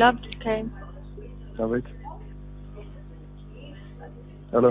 ሄሎ አብዱልከሪም አቤት። ሄሎ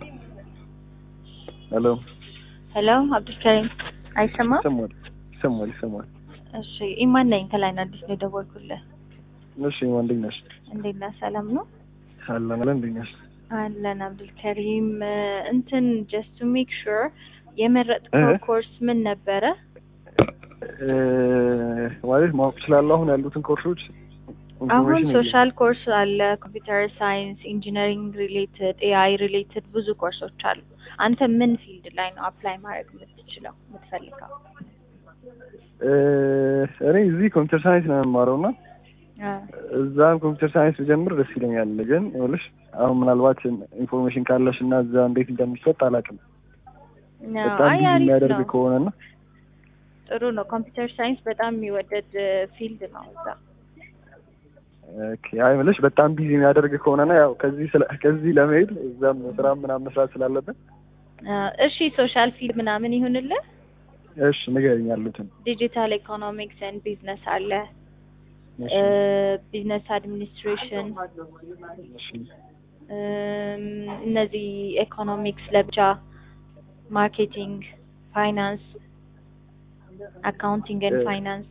ሄሎ ሄሎ አብዱልከሪም አይሰማም? ይሰማል ይሰማል ይሰማል። እሺ ኢማን ነኝ ከላይን አዲስ ነው የደወልኩልህ። እሺ እንዴት ነሽ? እንዴት ነህ? ሰላም ነው አለን አለን። እንዴት ነሽ? አለን አብዱልከሪም። እንትን ጀስት ቱ ሜክ ሹር የመረጥከው እህ? ኮርስ ምን ነበረ? እ ማለት ማወቅ እችላለሁ አሁን ያሉትን ኮርሶች? አሁን ኢንፎርሜሽን ሶሻል ኮርስ አለ፣ ኮምፒውተር ሳይንስ፣ ኢንጂነሪንግ ሪሌትድ፣ ኤአይ ሪሌትድ ብዙ ኮርሶች አሉ። አንተ ምን ፊልድ ላይ ነው አፕላይ ማድረግ የምትችለው የምትፈልገው? እ እኔ እዚህ ኮምፒውተር ሳይንስ ነው የምማረው እና አ፣ እዛም ኮምፒውተር ሳይንስ ብጀምር ደስ ይለኛል። ግን ይኸውልሽ አሁን ምናልባት ኢንፎርሜሽን ካለሽ እና እዛ እንዴት እንደሚሰጥ አላውቅም። ነው። በጣም አይ ቢዚ አሪፍ የሚያደርግ ነው፣ ከሆነ እና ጥሩ ነው። ኮምፒውተር ሳይንስ በጣም የሚወደድ ፊልድ ነው እዛ። ኦኬ፣ አይ የምልሽ በጣም ቢዚ የሚያደርግ ከሆነና ያው ከዚህ ስለ ከዚህ ለመሄድ እዛም ስራ ምናምን መስራት ስላለብን አ፣ እሺ ሶሻል ፊልድ ምናምን ይሁንልህ። እሺ ንገሪኝ ያሉትን። ዲጂታል ኢኮኖሚክስ ኤንድ ቢዝነስ አለ፣ እሺ፣ ቢዝነስ አድሚኒስትሬሽን፣ እሺ፣ እም፣ እነዚህ ኢኮኖሚክስ ለብቻ፣ ማርኬቲንግ፣ ፋይናንስ፣ አካውንቲንግ ኤንድ እ- ፋይናንስ፣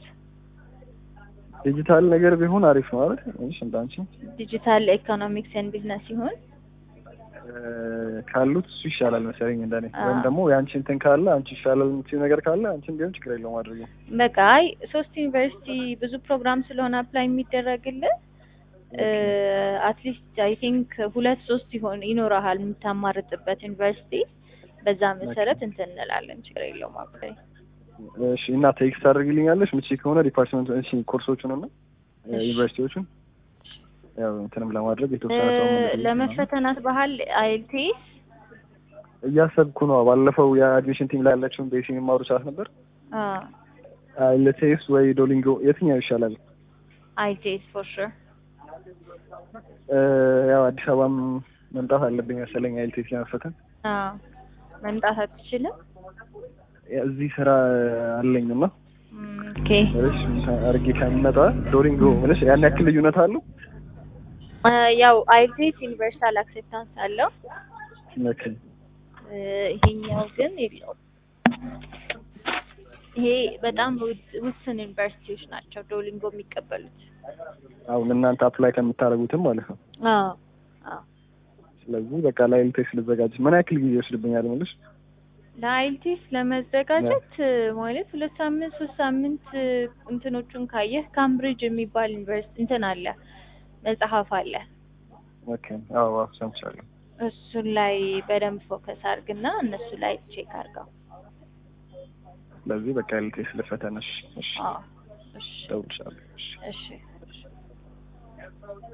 ዲጂታል ነገር ቢሆን አሪፍ ነው አይደል? እሺ፣ እንዳንቺ ዲጂታል ኢኮኖሚክስ ኤንድ ቢዝነስ ሲሆን እ፣ ካሉት እሱ ይሻላል መሰለኝ እንደኔ። አዎ። ወይም ደግሞ የአንቺ እንትን ካለ አንቺ ይሻላል የምትይው ነገር ካለ አንቺን ቢሆን ችግር የለውም አድርጊ። በቃ አይ ሶስት ዩኒቨርሲቲ ብዙ ፕሮግራም ስለሆነ አፕላይ የሚደረግልህ አትሊስት አይ ቲንክ ሁለት ሶስት ይሆን ይኖረሃል የምታማርጥበት ዩኒቨርሲቲ። በዛ መሰረት እንትን እንላለን። ችግር የለውም አፕላይ እሺ፣ እና ቴክስት አድርጊልኛለሽ ምቺ ከሆነ ዲፓርትመንት እሺ፣ ኮርሶቹን እና እ፣ እሺ። ዩኒቨርሲቲዎቹን ያው እንትንም ለማድረግ የተወሰነ ሰው ምን ለመፈተናት ባህል አይልቲስ እያሰብኩ ነው። ባለፈው የአድሚሽን ቲም ላይ ያለችውን ቤሲ የሚማሩ ሰዓት ነበር። ለቴስ ወይ ዶሊንጎ የትኛው ይሻላል? አይልቲስ ፎር ሹር እ፣ ያው አዲስ አበባም መምጣት አለብኝ መሰለኝ አይልቴስ ለመፈተን። መምጣት አትችልም። እዚህ ስራ አለኝ እና ኦኬ እሺ አርጌ ከሚመጣ ዶሊንጎ ምንሽ ያን ያክል ልዩነት አለው? ያው አይልቲስ ዩኒቨርሳል አክሴፕታንስ አለው። ኦኬ እ፣ ይሄኛው ግን የለውም። ይሄ በጣም ውድ- ውስን ዩኒቨርሲቲዎች ናቸው ዶሊንጎ የሚቀበሉት። አሁን እናንተ አፕላይ ከምታደርጉትም ማለት ነው። አዎ አዎ ስለዚህ በቃ ለአይልቴስ ልዘጋጅ ምን ያክል ጊዜ ይወስድብኛል ምልሽ? ለአይልቲስ ለመዘጋጀት ማለት ሁለት ሳምንት ሶስት ሳምንት እንትኖቹን ካየህ ካምብሪጅ የሚባል ዩኒቨርሲቲ እንትን አለ መጽሐፍ አለ። ኦኬ አዎ አዎ ሰምቻለሁ። እሱን ላይ በደንብ ፎከስ አድርግና እነሱ ላይ ቼክ አድርገው። ስለዚህ በቃ አይልቴስ ልፈተነሽ። እሺ አዎ እሺ እደውልልሻለሁ። እሺ እሺ